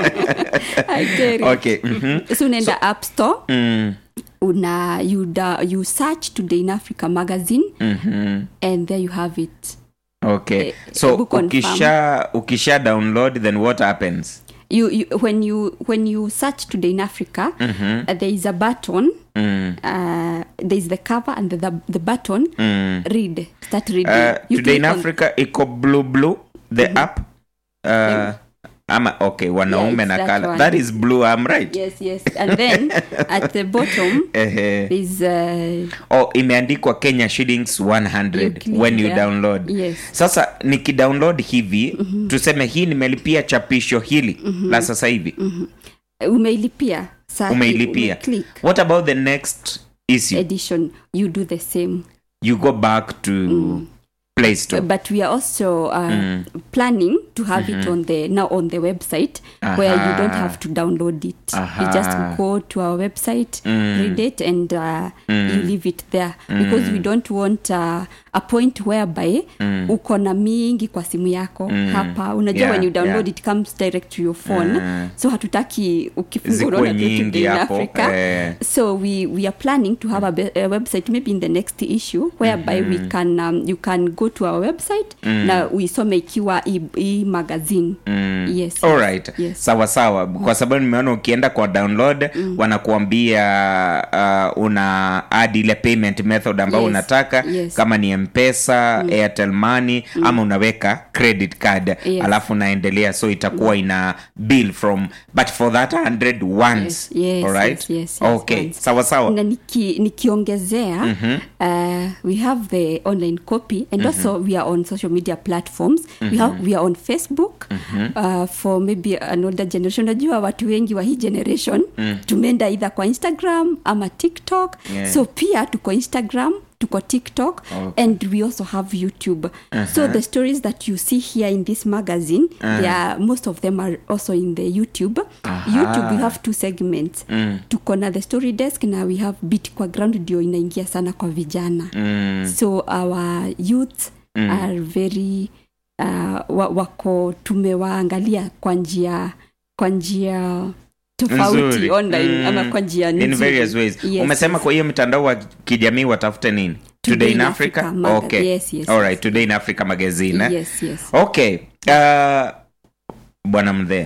I get it. okay mhm. so unaenda app store mm. una you, da, you search today in africa magazine mhm. and there you have it okay Eh, so hebu confirm. ukisha ukisha download then what happens you, you when you when you search today in africa uh, there is a button mm. uh, there is the cover and the, the, the button Mm. read start reading Uh, You today in click on- africa iko blue blue the app uh, ama okay wanaume it's na that kala one. that is blue i'm right yes yes and then at the bottom Ehe. there's uh, oh imeandikwa kenya shillings 100 You click when you there. download Yes. sasa nikidownload hivi tuseme hii nimelipia chapisho hili la sasa hivi umeilipia Sa- umeilipia umeclick what about the next issue edition you do the same you go back to play store but we are also uh, planning to have it on the now on the website where you don't have to download it you just Aha. go to our website read it and uh, you leave it there because we don't want uh, a point whereby uko na mingi kwa simu yako hapa unajua Yeah, when you download yeah. it comes direct to your phone so hatutaki ukifungua Zikuwe unaona tu nyingi Today in hapo, Africa. eh. so we we are planning to have a, be- a website maybe in the next issue whereby we can um, you can go to our website na uisome ikiwa e, e magazine yes alright yes. sawa sawa kwa sababu nimeona ukienda kwa download wanakuambia uh, una add ile payment method ambayo Yes, unataka yes. kama ni mpesa airtel money ama unaweka credit card Yes. alafu unaendelea so itakuwa ina bill from but for that 100 once Yes, yes, alright yes, yes, yes, okay once. sawa sawa na niki, nikiongezea uh, we have the online copy and also we are on social media platforms we, have, we are on facebook uh, for maybe an older generation najua watu wengi wa hii generation tumeenda either kwa instagram ama tiktok Yeah. so pia tuko instagram tuko tiktok Okay. and we also have youtube so the stories that you see here in this magazine they are, most of them are also in the youtube youtube we have two segments tuko na the story desk na we have bit kwa ground ndio inaingia sana kwa vijana so our youth are very uh, wa, wako tumewaangalia kwa njia kwa njia tofauti Nzuri. online Mm. ama kwa njia in nzuri. various ways Yes, umesema yes. kwa hiyo mtandao wa kijamii watafute nini today in africa, Maga- okay yes, yes, alright today in africa magazine eh? yes yes okay uh, bwana mdhee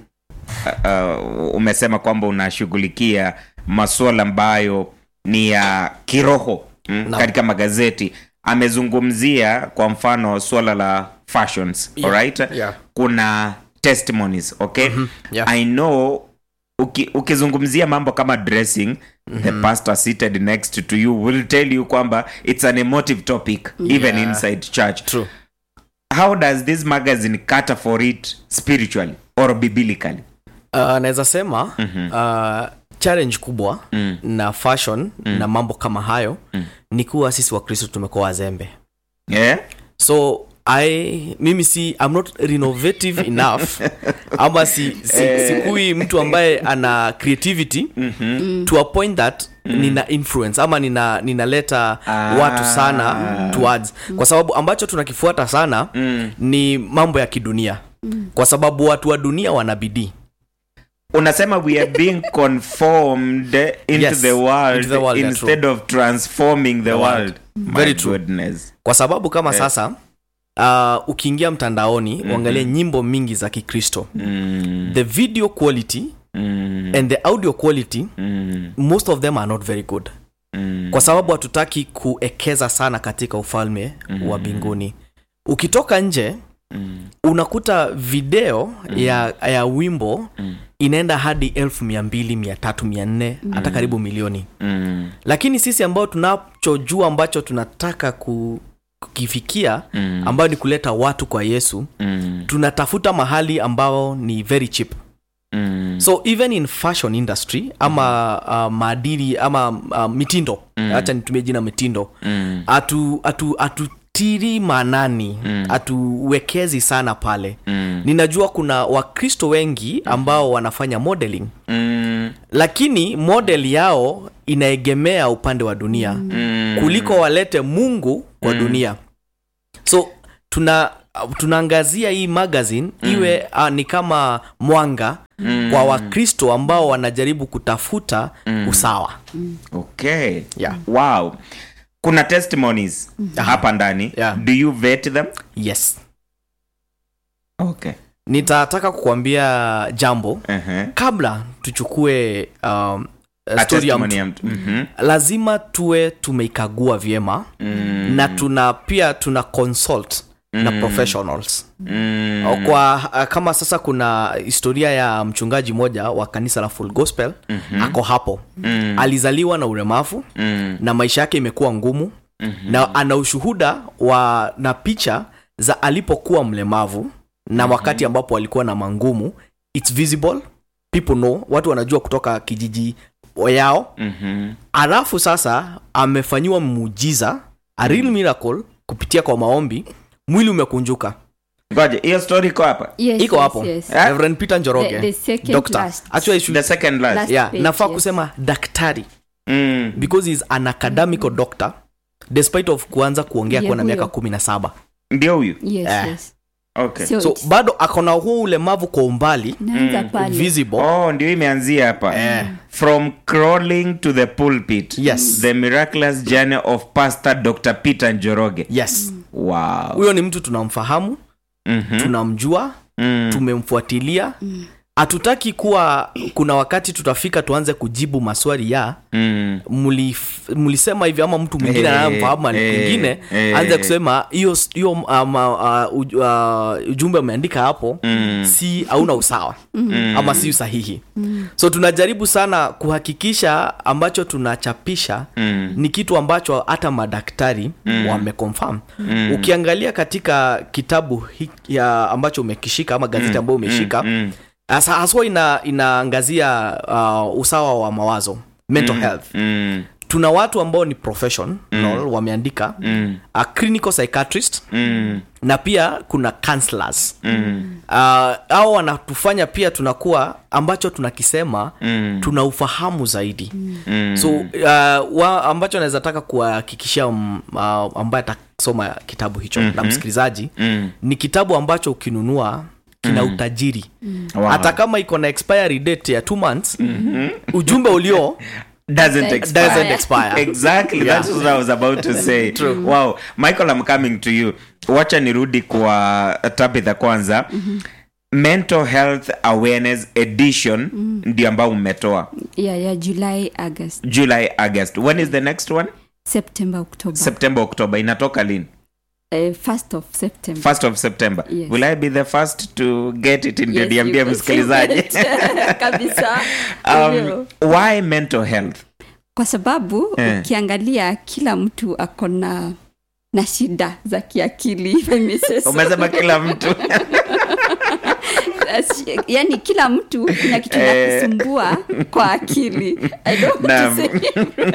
uh, uh, umesema kwamba unashughulikia masuala ambayo ni ya kiroho mm, Naam. katika magazeti amezungumzia kwa mfano suala la fashions Yeah, alright yeah. kuna testimonies okay yeah. i know uki, ukizungumzia mambo kama dressing the pastor seated next to you will tell you kwamba it's an emotive topic even Yeah. inside church True. how does this magazine cater for it spiritually or biblically uh, naweza sema uh, challenge kubwa na fashion na mambo kama hayo ni kuwa sisi wakristo tumekuwa wazembe yeah? so I, mimi si I'm not renovative enough ama si, si, sikui mtu ambaye ana creativity mm-hmm. to a point that nina influence ama nina ninaleta Ah. watu sana towards kwa sababu ambacho tunakifuata sana Mm. ni mambo ya kidunia kwa sababu watu wa dunia wana bidii unasema we are being conformed into, Yes, the world into the world, yeah, instead of transforming the, world. world, My Very true. goodness kwa sababu kama sasa uh, ukiingia mtandaoni mm-hmm. uangalie nyimbo mingi za kikristo mm, the video quality mm, and the audio quality mm, most of them are not very good mm. kwa sababu hatutaki kuekeza sana katika ufalme mm-hmm. wa mbinguni ukitoka nje Mm. unakuta video mm. ya, ya wimbo mm. inaenda hadi elfu mia mbili mia tatu mia nne hata karibu milioni Mm, lakini sisi ambao tunachojua ambacho tunataka ku, kukifikia Mm. ambayo ni kuleta watu kwa yesu mm, tunatafuta mahali ambao ni very cheap mm, so even in fashion industry ama uh, maadili ama uh, mitindo hacha nitumie jina mitindo mm, atu atu atutiri maanani hatuwekezi sana pale mm, ninajua kuna wakristo wengi ambao wanafanya modeling mm, lakini model yao inaegemea upande wa dunia mm. kuliko walete mungu kwa dunia so tuna uh, tunaangazia hii magazine iwe uh, ni kama mwanga kwa wakristo ambao wanajaribu kutafuta usawa okay Yeah. wow kuna testimonies hapa ndani Yeah. do you vet them yes okay nitataka kukuambia jambo uh-huh. kabla tuchukue um, A story ya testimony mtu ya mtu Mhm. lazima tuwe tumeikagua vyema Mm. na tuna pia tuna consult na professionals Mm. kwa uh, kama sasa kuna historia ya mchungaji mmoja wa kanisa la full gospel mm-hmm. ako hapo mm. alizaliwa na ulemavu Mm. na maisha yake imekuwa ngumu mm-hmm. na ana ushuhuda wa na picha za alipokuwa mlemavu na wakati ambapo alikuwa na mangumu its visible people know watu wanajua kutoka kijiji yao Mhm. alafu sasa amefanyiwa muujiza a real miracle kupitia kwa maombi mwili umekunjuka ngoja hiyo story iko hapa Yes, iko yes, hapo yes. Eh? Reverend Peter Njoroge The- the second doctor last. actually I should, the second last, Last yeah, page, nafaa yes. kusema daktari Mm. because he's an academical doctor despite of kuanza kuongea Yeah, kuwa na miaka huyo. kumi na saba ndio huyu Yes, Eh. yes. okay So, so it's- bado akona huu ulemavu kwa umbali naanza pale. visible oh ndio imeanzia hapa Eh. from crawling to the pulpit Yes. the miraculous journey of pastor dr peter njoroge yes wow huyo ni mtu tunamfahamu Mhm. tunamjua Mm. tumemfuatilia hatutaki kuwa kuna wakati tutafika tuanze kujibu maswali ya Mm. mulif- mulisema hivi ama mtu mwingine Eh, anayemfahamu eh, mwingine eh. anze kusema hiyo hiyo um, uh, uj- uh, ujumbe umeandika hapo Mm. si hauna usawa ama si usahihi so tunajaribu sana kuhakikisha ambacho tunachapisha Mm. ni kitu ambacho hata madaktari wameconfirm ukiangalia katika kitabu hiki ya ambacho umekishika ama gazeti ambayo umeshika Mm. hasa haswa ina, inaangazia uh, usawa wa mawazo mental health Mm. tuna watu ambao ni professional wameandika Mm. a clinical psychiatrist Mm. na pia kuna counselors Mm. uh, au wanatufanya pia tunakuwa ambacho tunakisema Mm. tuna ufahamu zaidi Mm. so uh, wa, ambacho naweza taka kuhakikishia um, uh, ambaye atasoma kitabu hicho na msikilizaji Mm. ni kitabu ambacho ukinunua kina utajiri Wow. hata kama iko na expiry date ya two months ujumbe ulio doesn't expire. doesn't expire exactly Yeah. that's what i was about to say wow michael i'm coming to you wacha nirudi kwa tabitha kwanza mental health awareness edition ndio ambao mmetoa yeah, yeah, july august july august when is the next one september october september october inatoka lini uh, first of september first of september Yes. will i be the first to get it ndio Yes, niambie you could msikilizaji say that. kabisa um, Ndio. why mental health kwa sababu Eh. ukiangalia kila mtu ako na na shida za kiakili if I may say so. umesema kila mtu As- yani kila mtu kuna kitu Eh. nakusumbua kwa akili I don't want Naam. to say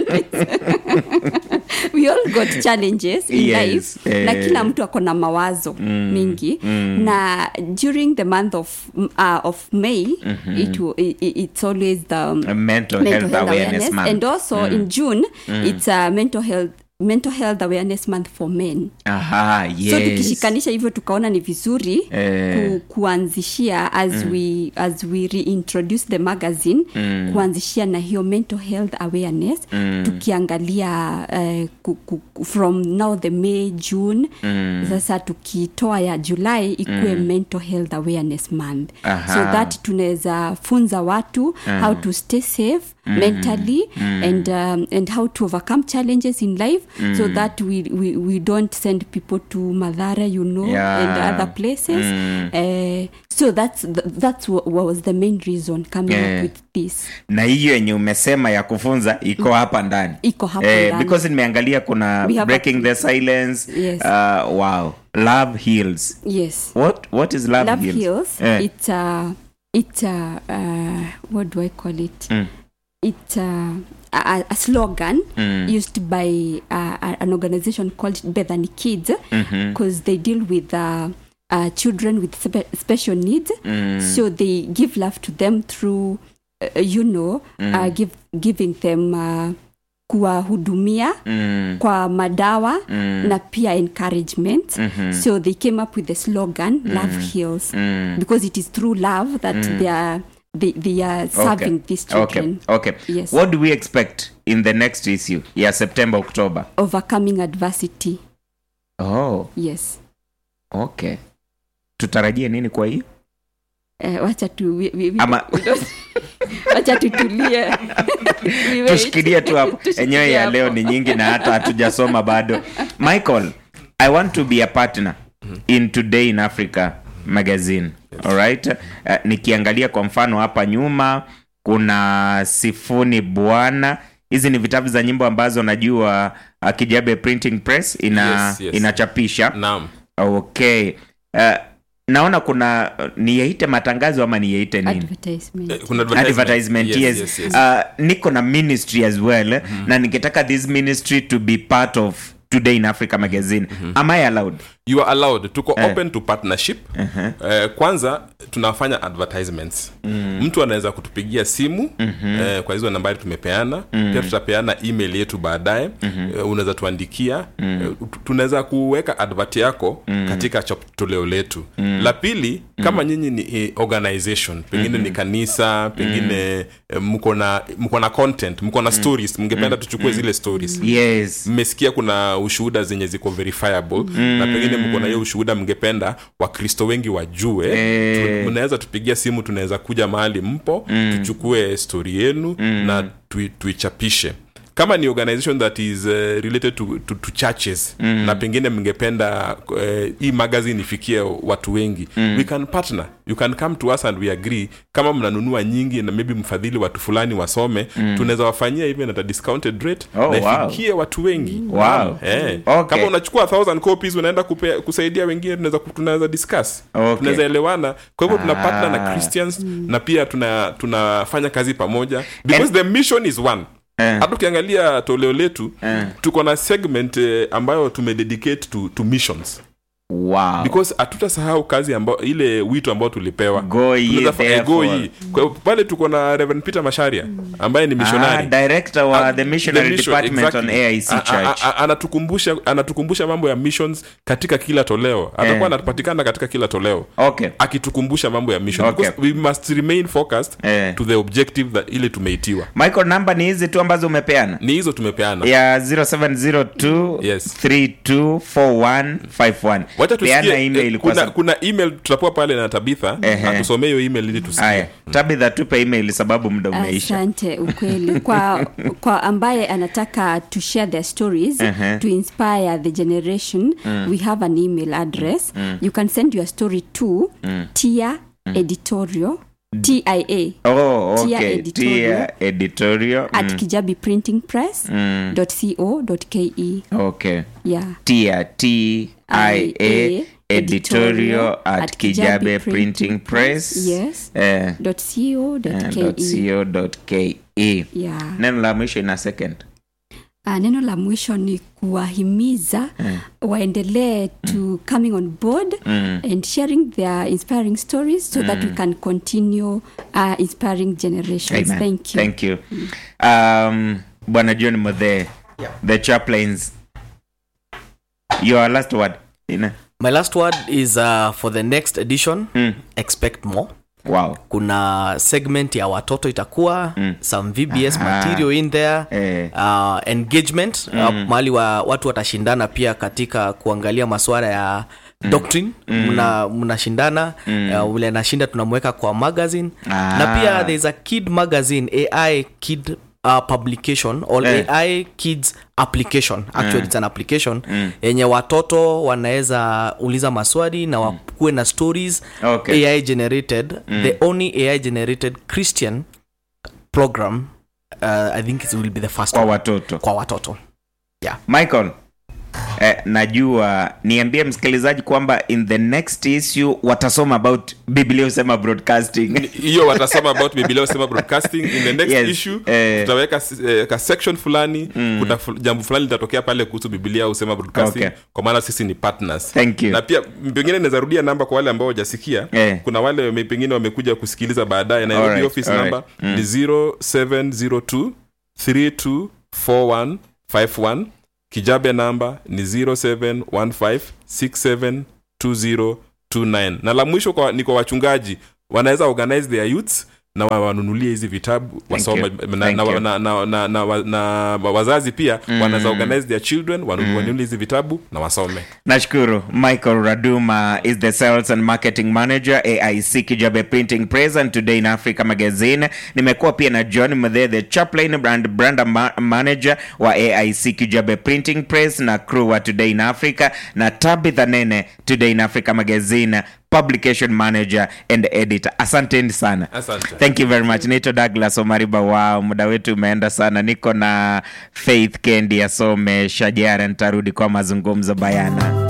we all got challenges in Yes, life eh. na kila mtu ako na mawazo mingi na during the month of, uh, of may it, will- i- i- it's always the um, mental, mental health, health awareness, awareness month and also in june it's a mental health mental health awareness month for men aha yes so tukishikanisha hivyo tukaona ni vizuri Eh. ku, kuanzishia as we as we reintroduce the magazine kuanzishia na hiyo mental health awareness tukiangalia uh, ku, ku, ku- from now the may june sasa tukitoa ya july ikuwe mental health awareness month Aha. so that tunaweza funza watu how to stay safe mentally and um, and how to overcome challenges in life so that we, we we don't send people to madhara you know Yeah. and other places uh, so that's th- that's what was the main reason coming Yeah. up with this na hiyo yenye umesema ya kufunza iko hapa ndani Iko hapa eh, ndani. because nimeangalia kuna We have breaking a- the silence Yes. uh, wow love heals yes what what is love, love heals, heals Eh, it's a it's a uh, what do i call it Mm. it's a, a, a slogan Mm. used by uh, a- an organization called bethany kids mhm, because they deal with uh, uh, children with spe- special needs mm, so they give love to them through uh, you know uh, give, giving them uh, kuwahudumia Mm. kwa madawa na pia encouragement so they came up with the slogan love heals because it is through love that they are they, they are serving these children okay okay Yes. what do we expect in the next issue ya september october overcoming adversity oh yes okay tutarajie nini kwa hiyo Eh, wacha tu we, we, we, Ama- we don't- wacha tutulie We wait. tushikilie tu hapo Tushikilie enyewe ya hapo. leo ni nyingi na hata hatujasoma bado michael i want to be a partner in today in africa magazine alright uh, nikiangalia kwa mfano hapa nyuma kuna sifuni bwana hizi ni vitabu za nyimbo ambazo najua uh, kijabe printing press ina, Yes, yes. inachapisha naam okay uh, naona kuna niyeite matangazo ama niyeite nini advertisement Eh, kuna advertisement yes, yes, yes, yes. Uh, niko na ministry as well na ningetaka this ministry to be part of today in africa magazine am i allowed you are allowed tuko Eh. open to partnership eh, kwanza tunafanya advertisements mtu anaweza kutupigia simu eh, kwa hizo nambari tumepeana pia tutapeana email yetu baadaye eh, unaweza tuandikia eh, tu- tunaweza kuweka advert yako katika chop- toleo letu la pili kama nyinyi ni eh, organization pengine ni kanisa pengine eh, mko na mko na content mko na stories mngependa tuchukue zile stories yes mmesikia kuna ushuhuda zenye ziko verifiable na pengine mko na hiyo ushuhuda mngependa wakristo wengi wajue Eh. tu- mnaweza tupigia simu tunaweza kuja mahali mpo tuchukue stori yenu na tui, tuichapishe kama ni organization that is uh, related to, to, to churches na pengine mngependa uh, hii magazine ifikie watu wengi we can partner you can come to us and we agree kama mnanunua nyingi na maybe mfadhili watu fulani wasome tunaweza wafanyia even at a discounted rate Oh, na wow. ifikie watu wengi Wow. eh. Okay. kama unachukua 1000 copies unaenda kupea, kusaidia wengine tunaweza tunaweza discuss Okay. tunaweza elewana kwa hivyo tuna partner na Ah. christians na pia tuna tunafanya kazi pamoja because the mission is one Eh. hata ukiangalia toleo letu tuko na segment eh, ambayo tumededicate to, to missions wow because hatutasahau kazi ambao ile wito ambao tulipewa Go ye Tunaweza fa- eh, go therefore. ye. Kwa hiyo pale tuko na Reverend Peter Masharia ambaye ni ah, missionary director wa Ah, the missionary the mission, department exactly. on aic A- a- church a- anatukumbusha anatukumbusha mambo ya missions katika kila toleo atakuwa Eh. anapatikana katika kila toleo okay akitukumbusha mambo ya mission Okay. because we must remain focused Eh. to the objective that ile tumeitiwa michael namba ni hizi tu ambazo umepeana ni hizo tumepeana ya 0702 Yes. 324151 wacha peana tusikie email eh, kwa kuna, sababu kuna email tutapewa pale na tabitha Ehe. atusomee hiyo email ili tusikie haya tabitha tupe email sababu muda umeisha asante ukweli kwa kwa ambaye anataka to share their stories Uh-huh. to inspire the generation we have an email address you can send your story to tia editorial tia oh Tia okay editorial. tia editorial at mm. kijabi printing press Mm. co ke okay yeah tia tia editorial at kijabe printing press Yes. eh, dot co dot ke co ke yeah neno la mwisho ina second Uh, neno la mwisho ni kuwahimiza waendelee to coming on board and sharing their inspiring stories so that we can continue uh, inspiring generations Amen. thank you Thank you. Um, bwana john mothe the chaplains your last word Ina? my last word is uh, for the next edition Mm. expect more wow kuna segment ya watoto itakuwa mm. some vbs Aha. material in there Eh. uh, engagement mm. uh, mahali wa watu watashindana pia katika kuangalia masuala ya doctrine mna mnashindana uh, ule anashinda tunamweka kwa magazine Ah. na pia there's a kid magazine ai kid uh, publication or Eh. ai kids application actually it's an application yenye watoto wanaweza uliza maswali na wakuwe na stories Okay. ai generated the only ai generated christian program uh, i think it will be the first kwa one watoto kwa watoto michael eh, najua niambie msikilizaji kwamba in the next issue watasoma about biblia usema broadcasting hiyo watasema about biblia usema broadcasting in the next Yes, issue eh. tutaweka eh, ka section fulani kuna fu- jambo fulani litatokea pale kuhusu biblia usema broadcasting Okay. kwa maana sisi ni partners Thank you. na pia pengine naweza rudia namba kwa wale ambao wajasikia Eh. kuna wale wame- pengine wamekuja kusikiliza baadaye nairobi Alright, office alright. number ni 0702 32 4151 kijabe namba ni 0715672029 na la mwisho kwa, ni kwa wachungaji wanaweza organize their youths na wa- wanunulie hizi vitabu wasome you. na, Thank na, you. na, na, na, na, wa- na wazazi pia mm. wanaweza organize their children wanu- wanunulie hizi vitabu na wasome nashukuru michael raduma is the sales and marketing manager aic kijabe printing press and today in africa magazine nimekuwa pia na john mthe the chaplain brand, brand ma manager wa aic kijabe printing press na crew wa today in africa na tabitha nene today in africa magazine publication manager and editor asanteni sana Asante. thank you very much naitwa douglas omariba wow muda wetu umeenda sana niko na faith kendi asome shajara nitarudi kwa mazungumzo bayana